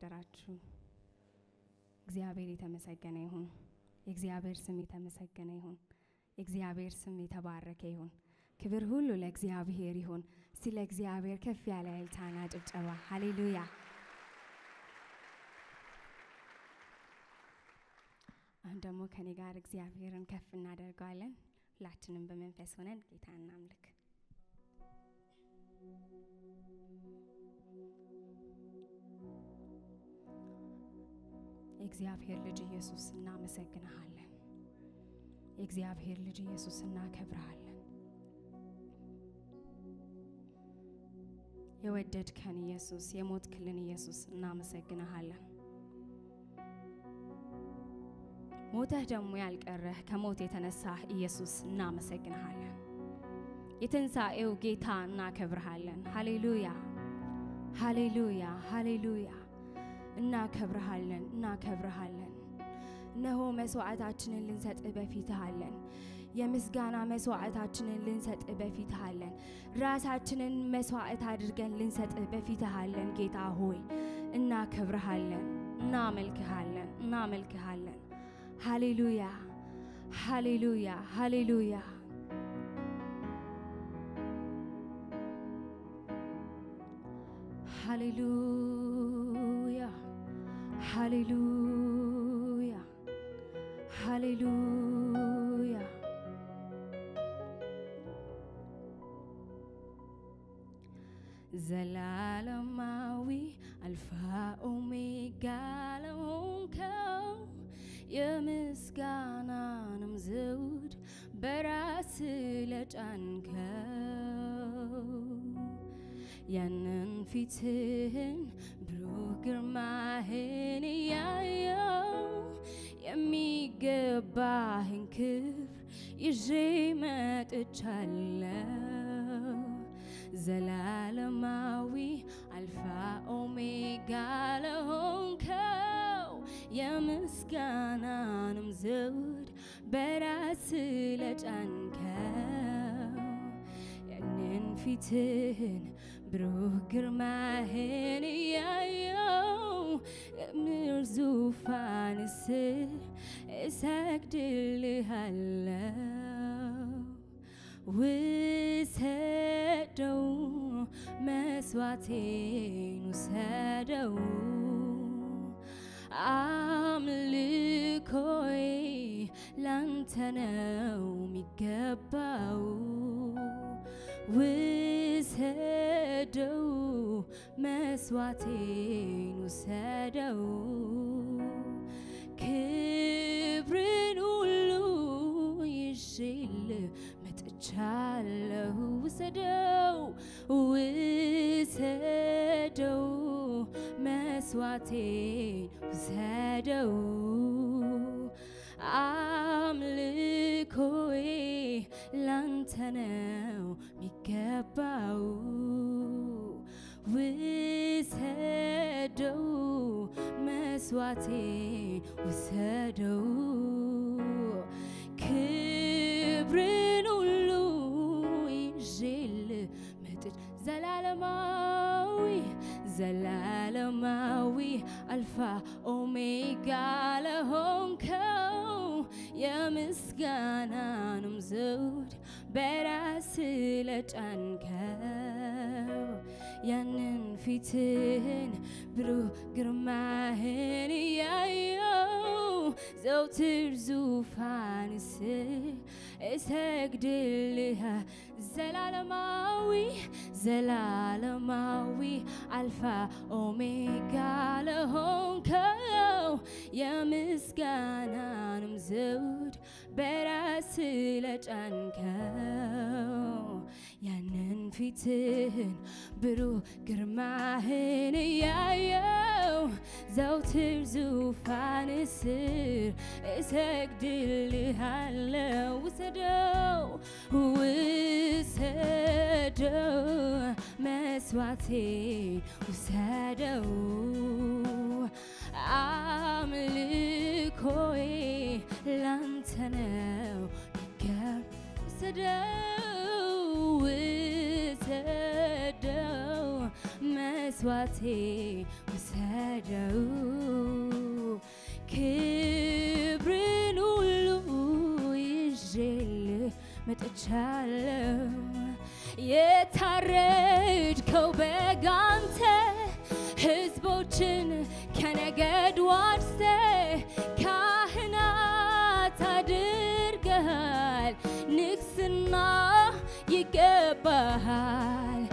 አደራችሁ። እግዚአብሔር የተመሰገነ ይሁን። የእግዚአብሔር ስም የተመሰገነ ይሁን። የእግዚአብሔር ስም የተባረከ ይሁን። ክብር ሁሉ ለእግዚአብሔር ይሁን። እስቲ ለእግዚአብሔር ከፍ ያለ እልልታና ጭብጨባ ሃሌሉያ። አሁን ደግሞ ከኔ ጋር እግዚአብሔርን ከፍ እናደርገዋለን። ሁላችንም በመንፈስ ሆነን ጌታ እናምልክ። የእግዚአብሔር ልጅ ኢየሱስ እናመሰግንሃለን። የእግዚአብሔር ልጅ ኢየሱስ እናከብርሃለን። የወደድከን ኢየሱስ፣ የሞትክልን ኢየሱስ እናመሰግንሃለን። ሞተህ ደግሞ ያልቀረህ ከሞት የተነሳህ ኢየሱስ እናመሰግንሃለን። የትንሣኤው ጌታ እናከብርሃለን። ሃሌሉያ ሃሌሉያ ሃሌሉያ። እናከብርሃለን እናከብርሃለን። እነሆ መስዋዕታችንን ልንሰጥህ በፊትህ አለን። የምስጋና መስዋዕታችንን ልንሰጥህ በፊትህ አለን። ራሳችንን መስዋዕት አድርገን ልንሰጥህ በፊትህ አለን። ጌታ ሆይ እናከብርሃለን፣ እናመልክሃለን፣ እናመልክሃለን። ሃሌሉያ ሃሌሉያ ሃሌሉያ። ሃሌሉያ ሃሌሉያ ሃሌሉያ። ዘላለማዊ አልፋ ኦሜጋ ለሆንከው የምስጋናንም ዘውድ በራስ ለጫንከው ያንን ፊትህን ብሩህ ግርማህን እያየው የሚገባህን ክብር ይዤ መጥቻለሁ። ዘላለማዊ አልፋ ኦሜጋ ለሆንከው የምስጋናንም ዘውድ በራስ ለጫንከው ያንን ፊትህን ብሩህ ግርማህን እያየው የምድር ዙፋን ስር እሰግድልሃለሁ። ውሰደው መስዋዕቴን ውሰደው አምልኮዬ ላንተ ነው የሚገባው። ውሰደው መስዋዕቴን ውሰደው ክብርን ሁሉ ይዤል መጥቻለሁ። ውሰደው ውሰደው መስዋዕቴን ውሰደው አምልኮዬ ላንተ ነው የሚገባው። ውሰደው መስዋዕቴን ውሰደው ክብርን ሁሉ ይዤል መጥች ዘላለማዊ ዘላለማዊ አልፋ ኦሜጋ ለሆንከው የምስጋናንም ዘውድ በራስ ለጫንከው ያንን ፊትህን ብሩህ ግርማህን እያየው ዘውትር ዙፋን ስር እሰግድልሃ ዘላለማዊ ዘላለማዊ አልፋ ኦሜጋ ለሆንከው የምስጋናንም ዘውድ በራስ ለጫንከው ያንን ፊትህን ብሩህ ግርማህን እያየው ዘውትር ዙፋን ስር እሰግድልሃለው። ውሰደው ውሰደው መስዋዕቴን ውሰደው አምልኮዬ ላንተ ነው ይገብ ውሰደው ውሰደው መስዋዕቴ ውሰደው ክብርን ሁሉ ይዤልህ መጥቻለሁ የታረድከው በግ አንተ ሕዝቦችን ከነገድ ዋርሰ ካህናት አድርገሃል ንግስና ይገባሃል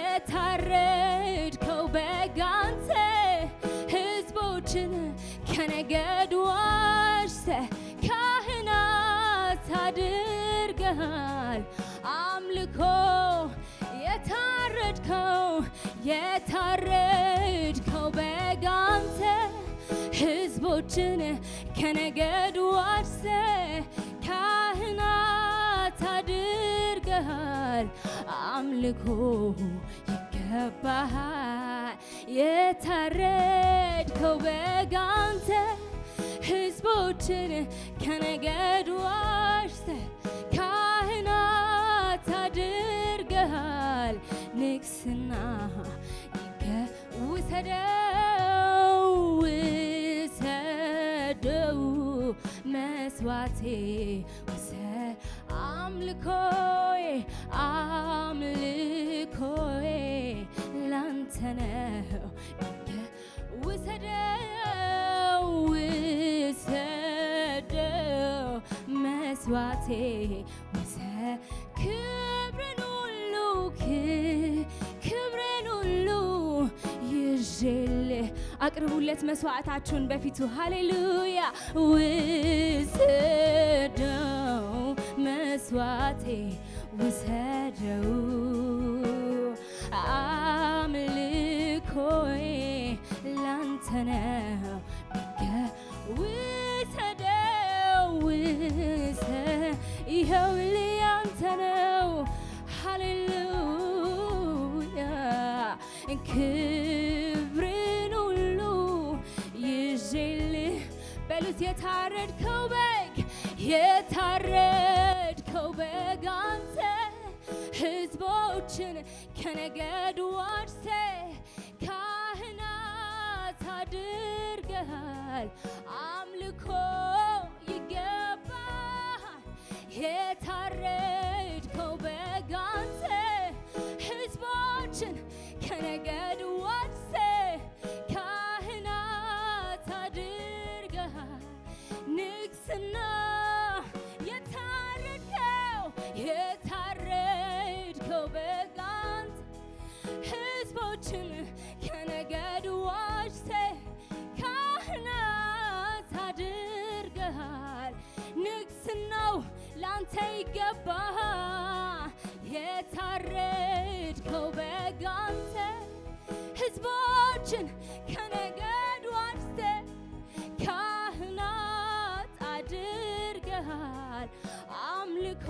የታረድከው በግ አንተ ሕዝቦችን ከነገድ ዋርሰ ካህናት አድርገሃል አምልኮ የታረድከው የታረድከው በግ አንተ ሕዝቦችን ከነገድ ዋርሰ ካህናት አድርገሃል አምልኮ ይገባሃል የታረድከው በግ አንተ ሕዝቦችን ከነገድ ዋርሰ ካህናት አድርገሃል ንግስና ይገ ውሰደው ውሰደው መስዋዕቴ ውሰ አምልኮዬ አምልኮዬ ላንተ ነው ይገ- ውሰደው ውሰደው መስዋዕቴ ውሰ ክብርን ሁሉ ክ- ክብርን ሁሉ ይዤልህ አቅርቡለት መስዋዕታችሁን በፊቱ ሃሌሉያ ውሰደው መስዋዕቴ ውሰደው አምልኮዬ ላንተ ነው ይገ- ውሰደው ውሰ ይኸው ያንተ ነው ሃሌሉያ ክብርን ሁሉ ይዤልህ በሉት የታረድከው በግ የታረድከው በግ አንተ ሕዝቦችን ከነገድ ዋርሰ ካህናት አድርገሃል አምልኮ ይገባሃል የታረድከው በግ አንተ ሕዝቦችን ከነገድ ዋርሰ ካህናት አድርገሃል ንግስና የታረድከው የታረድከው በግ አንተ ሕዝቦችን ከነገድ ዋጅተ ካህናት አድርገሃል ንግስናው ላንተ ይገባሃል የታረድከው በግ አንተ ሕዝቦችን ከነገድ ዋጅተ ካህናት አድርገሃል አምልኮ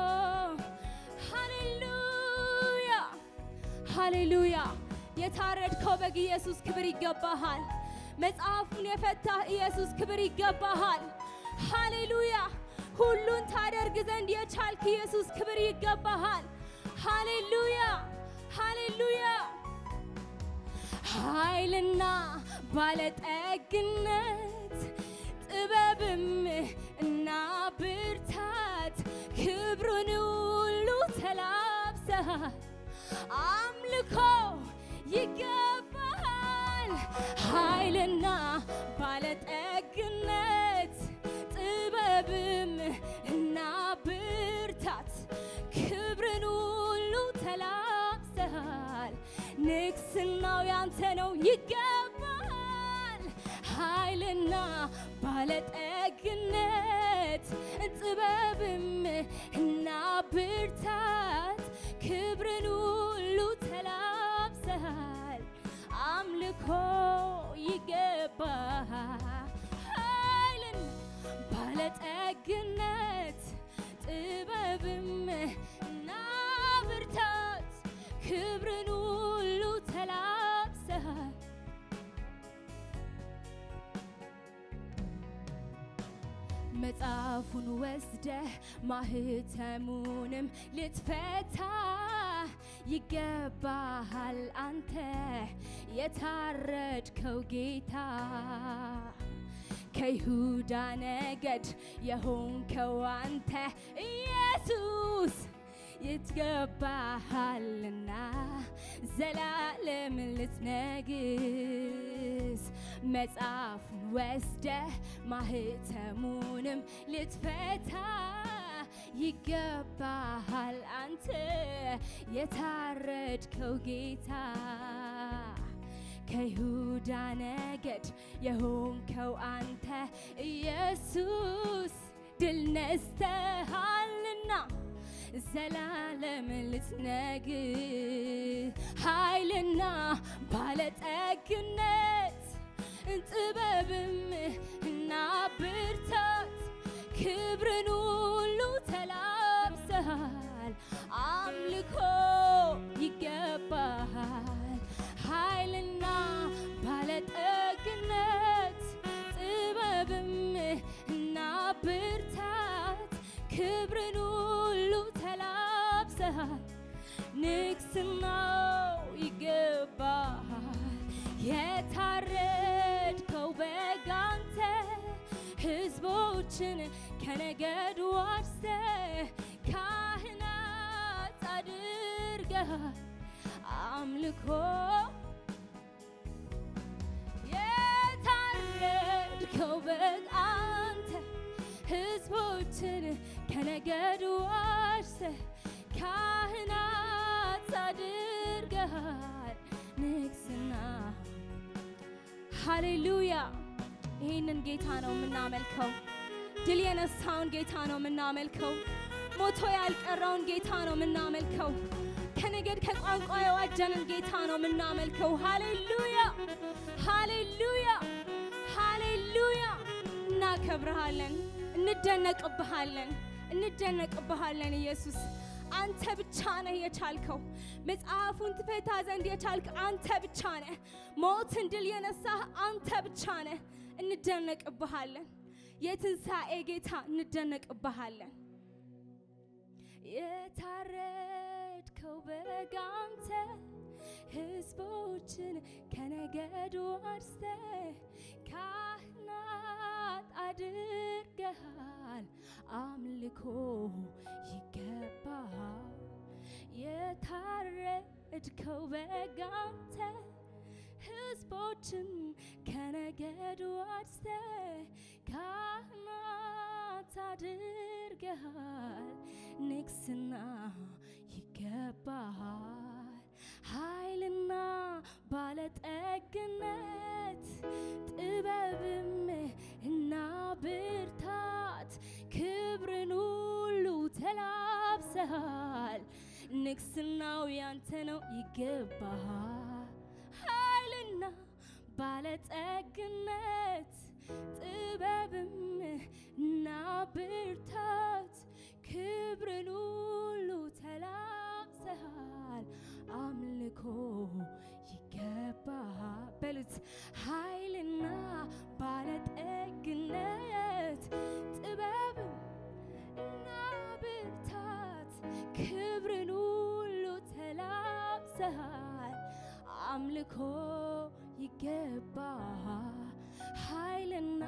ሃሌሉያ ሃሌሉያ የታረድከው በግ ኢየሱስ ክብር ይገባሃል መጽሐፉን የፈታህ ኢየሱስ ክብር ይገባሃል ሃሌሉያ ሁሉን ታደርግ ዘንድ የቻልክ ኢየሱስ ክብር ይገባሃል ሃሌሉያ ሃሌሉያ ኃይልና ባለጠግነት ጥበብም እና ብርታት ክብሩን ሁሉ ተላብሰሃል አምልኮ ይገባሃል ኃይልና ባለጠግነት ጥበብም እና ብርታት ክብርን ሁሉ ተላብሰሃል ንግስናው ያንተ ነው ይገባሃል ኃይልና ባለጠግነት ጥበብም እና ብርታት ክብርን ሁሉ ተላብሰሃል አምልኮ ይገባሃል ኃይልን ባለጠግነት ጥበብም እና ብርታት ክብርን ሁሉ ተላብሰሃል መጽሐፉን ወስደህ ማህተሙንም ልትፈታ ይገባሃል አንተ የታረድከው ጌታ ከይሁዳ ነገድ የሆንከው አንተ ኢየሱስ ይትገባሃልና ዘላለም ልትነግስ መጽሐፉን ወስደ ማህተሙንም ልትፈታ ይገባሃል አንተ የታረድከው ጌታ ከይሁዳ ነገድ የሆንከው አንተ ኢየሱስ ድል ነስተሃልና ዘላለም ልትነግስ ኃይልና ባለጠግነት ጥበብም እና ብርታት ክብርን ሁሉ ተላብሰሃል አምልኮ ይገባሃል ኃይልና ባለጠግነት ጥበብም እና ብርታት ክብርን ሁሉ ተላብሰሃል ንግስናው ይገባሃል የታረድከው በግ አንተ ህዝቦችን ከነገድ ዋርሰ ካህናት አድርገሃል አምልኮ የታረድከው በግ አንተ ህዝቦችን ከነገድ ዋርሰ ካህናት አድርገሃል ንግስና ሃሌሉያ ይህንን ጌታ ነው የምናመልከው ድል የነሳውን ጌታ ነው የምናመልከው ሞቶ ያልቀረውን ጌታ ነው የምናመልከው ከነገድ ከቋንቋ የዋጀንን ጌታ ነው የምናመልከው ሃሌሉያ ሃሌሉያ ሃሌሉያ እናከብረሃለን እንደነቅብሃለን እንደነቅብሃለን ኢየሱስ አንተ ብቻ ነህ የቻልከው መጽሐፉን ትፈታ ዘንድ የቻልክ አንተ ብቻ ነህ ሞትን ድል የነሳህ አንተ ብቻ ነህ እንደነቅብሃለን የትንሣኤ ጌታ እንደነቅብሃለን የታረድከው በግ አንተ ህዝቦችን ከነገድ ዋርሰ ካህናት አድርገሃል አምልኮ ይገባሃል የታረድከው በግ አንተ ህዝቦችን ከነገድ ዋርሰ ካህናት አድርገሃል ንግስና ይገባሃል ኃይልና ባለጠግነት ጥበብም እና ብርታት ክብርን ሁሉ ተላብሰሃል ንግስናው ያንተ ነው ይገባሃል ኃይልና ባለጠግነት ጥበብም እና ብርታት ክብርን ሁሉ ተላብሰሃል አምልኮ ይገባሃል በሉት ኃይልና ባለጠግነት ጥበብም እና ብርታት ክብርን ሁሉ ተላብሰሃል አምልኮ ይገባሃል ኃይልና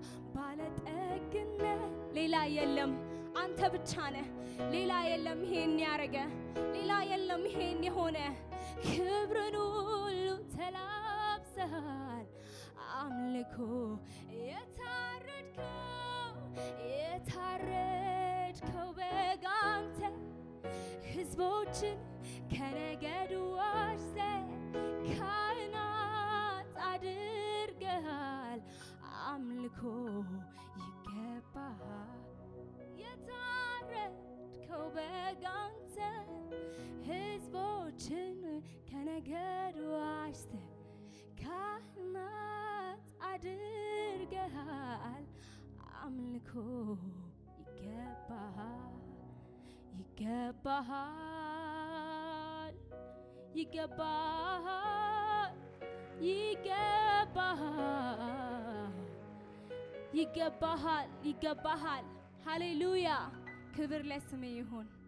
ባለጠግነት ሌላ የለም አንተ ብቻ ነህ ሌላ የለም ይሄን ያረገ ሌላ የለም ይሄን የሆነ ክብርን ሁሉ ተላብሰሃል አምልኮ የታረድከው የታረድከው በግ አንተ ህዝቦችን ከነገድ ዋርሰ ካህናት አድርገሃል አምልኮ ይገባሃል የታረድከው በግ አንተ ህዝቦችን ከነገድ ዋርሰ ካህናት አድርገሃል አምልኮ ይገባሃል ይገባሃል ይገባሃል ይገባሃል ይገባሃል ይገባሃል ሃሌሉያ ክብር ለስም ይሁን